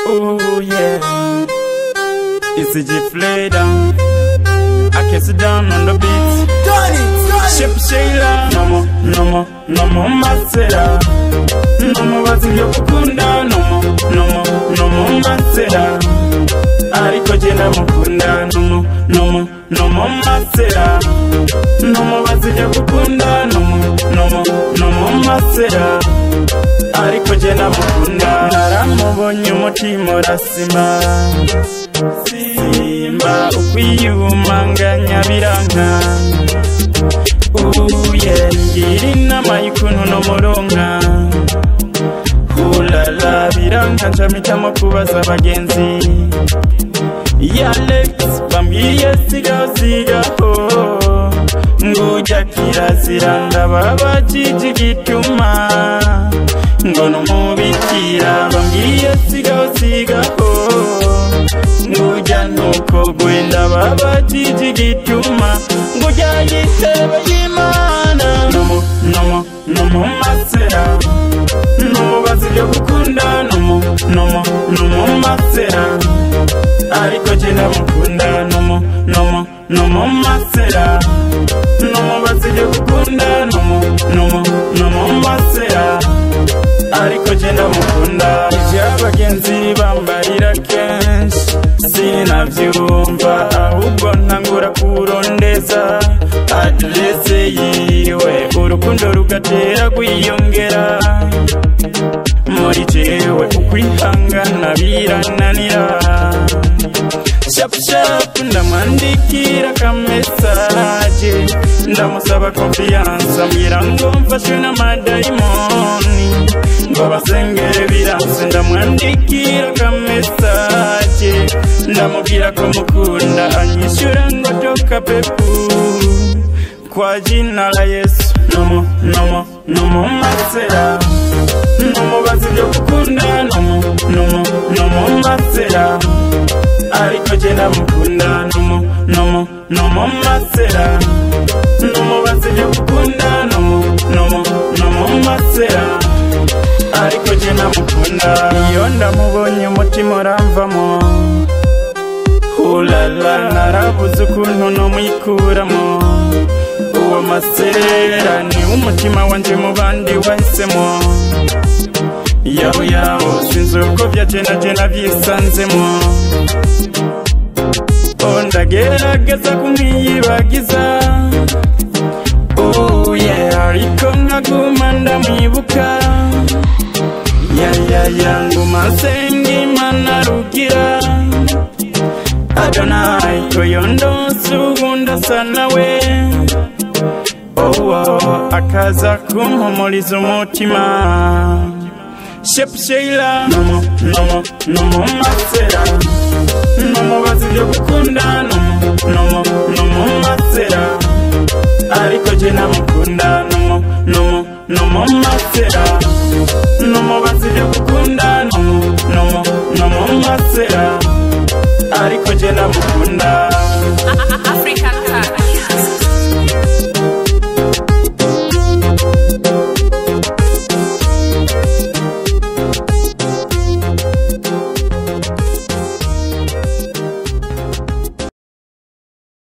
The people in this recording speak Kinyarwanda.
Oh yeah. It's a G Fleda. I can sit down on the beat. Shape Shayla. No more, no more, no more Masera. No more wazinga kukunda. No more, no more, no more Masera. Ariko jena mukunda. No more, no more, no more Masera. No more wazinga kukunda. No more, no more, no more Masera. ariko jye namukunda naramubonye umutima urasima simba ukwiyumanganya biranka uye ngira inama y'ukuntu n'umuronka hulala biranka ncamicamo kubaza abagenzi yalex bambwiye sigasigaho ngujya kirazira ndababa kijigituma ngo numubikira bambwiye sigaho sigaho ngujya nuko gwenda baba kijigituma ngujya yitebe y'imana nomo nomo nomo masera numubazi byo gukunda nomo nomo nomo masera ariko jye ndamukunda nomo nomo nomo masera numubazi byo gukunda nomo nomo nomo masera ariko jye ndamukunda ibyo abagenzi bambarira kenshi sinabyumva ahubwo ntangura kurondeza aderese yiwe urukundo rugatera kwiyongera muri jewe ukwihangana birananira shapushapu ndamwandikira akamesaje ndamusaba konfiyanse ambwira ngo mfashwe n'amadayimoni ngo basengere biranse ndamwandikira akamesaje ndamubwira ko mukunda anyishyura ngo doka pepu kwa jina la yesu nomo nomo nomo masera numubazi byo gukunda nomo nomo nomo masera ariko jye ndamukunda nomo nomo nomo masera numubazi byo gukunda nomo nomo nomo masera ariko jye ndamukunda iyo ndamubonye umutima uramvamo hulala narabuze ukuntu numwikuramo uwo masera ni umutima wanjye mu bandi wahisemo yaho yaho sinzi uko byacenagena byisanzemo oh ndagerageza kumwiyibagiza oh yeah ariko nkaguma ndamwibuka ya ya ya nguma nsenga imana rugira adonai toyondo sugunda sana we owo akaza kumpumuriza umutima shepsheila nomo nomo nomo masera nomubazi byo gukunda nomo nomo nomo masera ariko jye namukunda nomo nomo nomo masera nomubazi byo gukunda nomo nomo nomo masera ariko jye namukunda